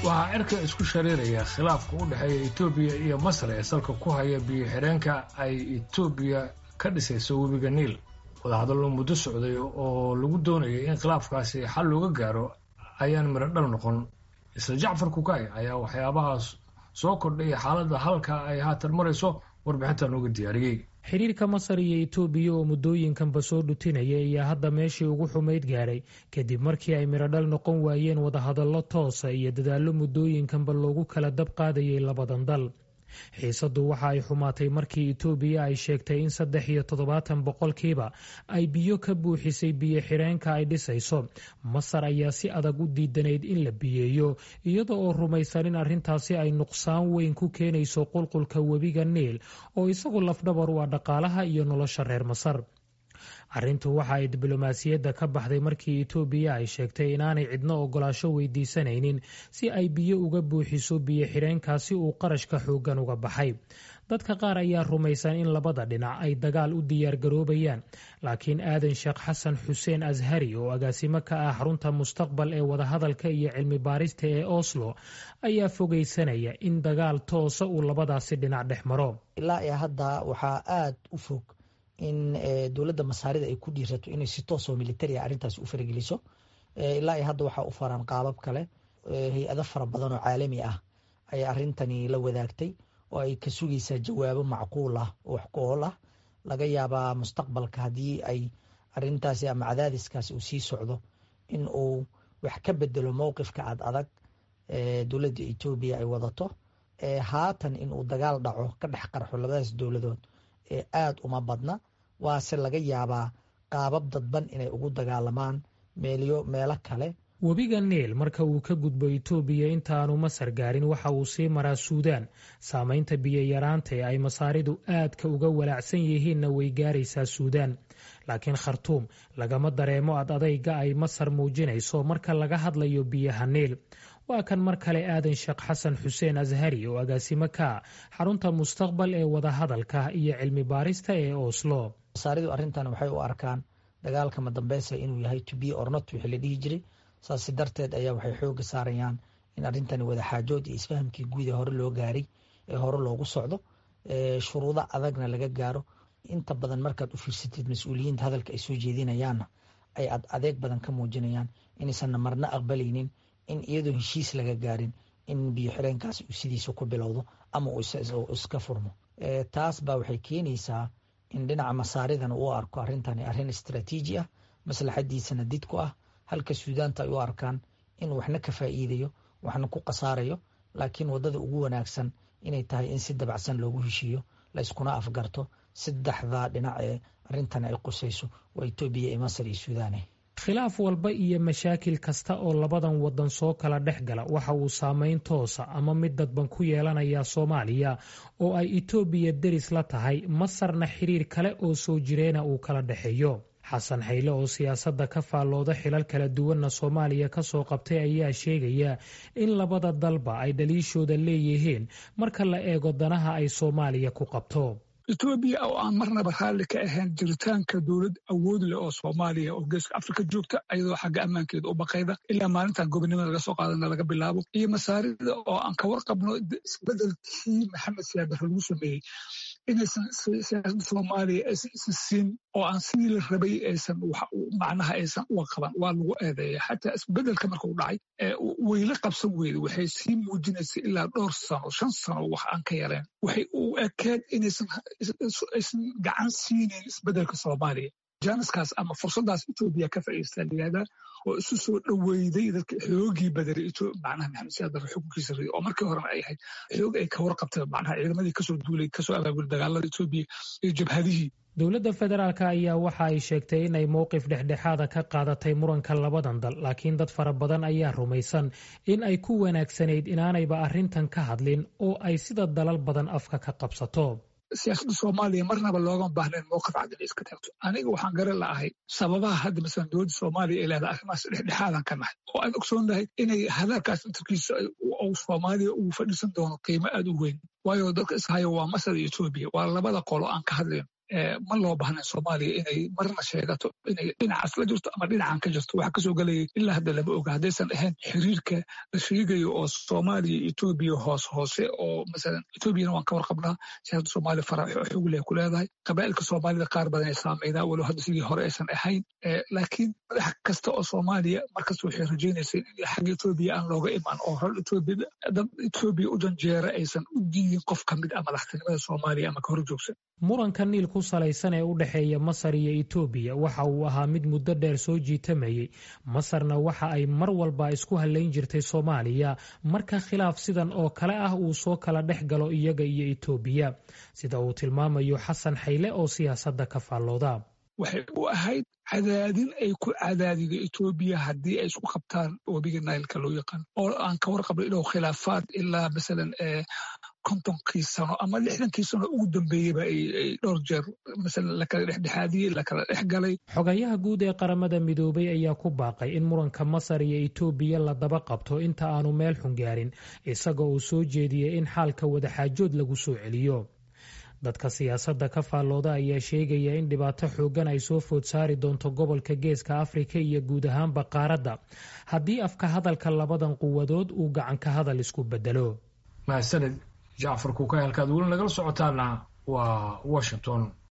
waxaa cirka isku shareeraya khilaafka u dhexeeya etoobiya iyo masar ee salka ku haya biyo xidheenka ay etoobiya ka dhisayso webiga niil wadahadallo muddo socday oo lagu doonayay in khilaafkaasi xal looga gaaro ayaan midho dhal noqon isla jacfar kukay ayaa waxyaabahaas soo kordhaya xaaladda halka ay haatan marayso warbixinta nooga diyaariyey xiriirka masar iyo etoobiya oo muddooyinkanba soo dhutinaya ayaa hadda meeshii ugu xumayd gaadhay kadib markii ay midhodhal noqon waayeen wadahadallo toosa iyo dadaallo muddooyinkanba loogu kala dab qaadayay labadan dal xiisaddu waxa ay xumaatay markii etoobiya ay sheegtay in saddex iyo toddobaatan boqolkiiba ay biyo ka buuxisay biyo xidheenka ay dhisayso masar ayaa si adag u diidanayd in la biyeeyo iyada oo rumaysan in arrintaasi ay nuqsaan weyn ku keenayso qulqulka webiga niil oo isagu lafdhabar u ah dhaqaalaha iyo nolosha reer masar arrintu waxa ay diblomaasiyadda ka baxday markii etoobiya ay sheegtay inaanay cidno ogolaasho weydiisanaynin si ay biyo uga buuxiso biyo xidheenkaasi uu qarashka xooggan uga baxay dadka qaar ayaa rumaysan in labada dhinac ay dagaal u diyaargaroobayaan laakiin aadan sheekh xasan xuseen ashari oo agaasimo ka ah xarunta mustaqbal ee wadahadalka iyo cilmi baarista ee oslo ayaa fogeysanaya in dagaal toosa uu labadaasi dhinac dhex maro ilaa iyo hadda waxaa aada u fog in dowladda masaarida ay ku dhiirato inay si toosoo militaria arrintaasi u farageliso ilaa iyo hadda waxaa u faran qaabab kale hay-ado fara badan oo caalami ah ayay arrintani la wadaagtay oo ay ka sugaysaa jawaabo macquul ah oo wax ku-ool ah laga yaabaa mustaqbalka haddii ay arrintaasi ama cadaadiskaasi uu sii socdo in uu wax ka bedelo mowqifka ad adag dowladda etoobiya ay wadato haatan in uu dagaal dhaco ka dhex qarxo labadaas dowladood ee aada uma badna waase laga yaabaa qaabab dadban inay ugu dagaalamaan meelyo meelo kale webiga niil marka uu ka gudbo etoobiya intaanu masar gaarin waxa uu sii maraa suudaan saamaynta biyo-yaraanta ee ay masaaridu aadka uga walaacsan yihiinna way gaaraysaa suudaan laakiin khartuum lagama dareemo ad adayga ay masar muujinayso marka laga hadlayo biyaha niil waa kan mar kale aadan sheekh xasan xuseen ashari oo agaasimo ka ah xarunta mustaqbal ee wadahadalka iyo cilmi baarista ee oslo masaaridu arrintan waxay u arkaan dagaalka madambeysa inuu yahay to be ornot wixii la dhihi jiray saasi darteed ayaa waxay xooga saarayaan in arrintani wadaxaajood iyo isfahamkii guud ee hore loo gaaray ee hore loogu socdo shuruudo adagna laga gaaro inta badan markaad u fiirsatid mas-uuliyiinta hadalka ay soo jeedinayaanna ay ad adeeg badan ka muujinayaan inaysanna marna aqbalaynin in iyadoo heshiis laga gaarin in biyo xireenkaas uu sidiisa ku bilowdo ama uu iska furmo taas baa waxay keenaysaa in dhinaca masaaridana uu arko arrintani arrin istraatiiji ah maslaxadiisana did ku ah halka suudaanta ay u arkaan in waxna ka faa'iidayo waxna ku khasaarayo laakiin waddada ugu wanaagsan inay tahay in si dabacsan loogu heshiiyo la yskuna afgarto saddexda dhinac ee arrintani ay qusayso waa etoobiya iyo masar iyo suudaane khilaaf walba iyo mashaakil kasta oo labadan waddan soo kala dhex gala waxa uu saameyn toosa ama mid dadban ku yeelanayaa soomaaliya oo ay etoobiya deris la tahay masarna xiriir kale oo soo jireena uu kala dhexeeyo xasan xayle oo siyaasadda ka faallooda xilal kala duwanna soomaaliya ka soo qabtay ayaa sheegaya in labada dalba ay dhaliishooda leeyihiin marka la eego danaha ay soomaaliya ku qabto etoobiya oo aan marnaba raalli ka ahayn jiritaanka dowlad awood leh oo soomaaliya oo geeska afrika joogta ayadoo xagga ammaankeeda u baqayda ilaa maalintan gobonimada laga soo qaadana laga bilaabo iyo masaarida oo aan ka warqabno isbedelkii maxamed siyaabare lagu sameeyey inaysan siyaasadda soomaaliya aysan isa siin oo aan sidii la rabay aysan macnaha aysan uga qaban waa lagu eedeeya xataa isbedelka marka u dhacay wayla qabsan weyda waxay sii muujinaysay ilaa dhowr sano shan sano wax aan ka yareen waxay u ekeed inaysan aysan gacan siinayn isbedelka soomaaliya jaaniskaas ama fursaddaas etoobiya ka faa'iidaysta layihahdaa oo isu soo dhoweyday dadka xoogii badaray macnaha maxamed siyaad barre xukunkiisa riday oo markii horena ay ahayd xoog ay ka warqabtay macnaha ciidamadii kasoo duulay kasoo abaabulay dagaalada etoobiya iyo jabhadihii dowladda federaalk ayaa waxa ay sheegtay inay mowqif dhexdhexaada ka qaadatay muranka labadan dal laakiin dad fara badan ayaa rumaysan in ay ku wanaagsanayd inaanayba arrintan ka hadlin oo ay sida dalal badan afka ka qabsato siyaasadda soomaaliya marnaba loogama baahnayn mowqif cad inay iska taagto aniga waxaan garan la'ahay sababaha hadda masalan dowladda soomaaliya ay leedahay arrimahaas dhexdhexaadan ka nahay oo aan ogsoonnahay inay hadalkaas intarkiisa soomaaliya uu fadhiisan doono qiimo aad u weyn waayo dadka ishaya waa masar iyo etoobiya waa labada qolo aan ka hadlayno ma loo baahna soomaaliya inay marna sheegato inay dhinacaas la jirto ama dhinacan ka jirto waxa kasoo gelayay ilaa hadda lama oga haddaysan ahayn xiriirka la sheegayo oo soomaaliya iyo etoobiya hoos hoose oo masalan etoobiyana waan ka warqabnaa siyaasadda soomaaliya farac xoog leh ku leedahay qabaa'ilka soomaalida qaar badan ay saameynaa walow hadda sidii hore aysan ahayn laakiin madax kasta oo soomaaliya markasta waxay rajaynaysay in xagga etoobiya aan looga imaan oo hor etoobiya dad etoobiya u janjeera aysan u diidin qof ka mid ah madaxtinimada soomaaliya ama ka hor joogsan muranka niil ku salaysan ee u dhexeeya masar iyo etoobiya waxa uu ahaa mid muddo dheer soo jiitamayey masarna waxa ay mar walba isku hallayn jirtay soomaaliya marka khilaaf sidan oo kale ah uu soo kala dhex galo iyaga iyo etoobiya sida uu tilmaamayo xasan xayle oo siyaasadda ka faallooda waxay u ahayd cadaadin ay ku cadaadido etoobiya haddii ay isku qabtaan webiga nailka loo yaqaan oo aan ka warqabno inuu khilaafaad ilaa masalan kontonkii sano ama lixdankii sano ugu dambeeyeyba ay dhowr jeer masalan lakala dhexdhexaadiyey lakala dhex galay xogayaha guud ee qaramada midoobay ayaa ku baaqay in muranka masar iyo etoobiya la daba qabto inta aanu meel xun gaarin isagoo uu soo jeediyey in xaalka wadaxaajood lagu soo celiyo dadka siyaasadda ka faallooda ayaa sheegaya in dhibaato xooggan ay soo food saari doonto gobolka geeska afrika iyo guud ahaanba qaaradda haddii afka hadalka labadan quwadood uu gacanka hadal isku bedelo mahadsaned jacfar kuukay halkaad weli nagala socotaana waa washington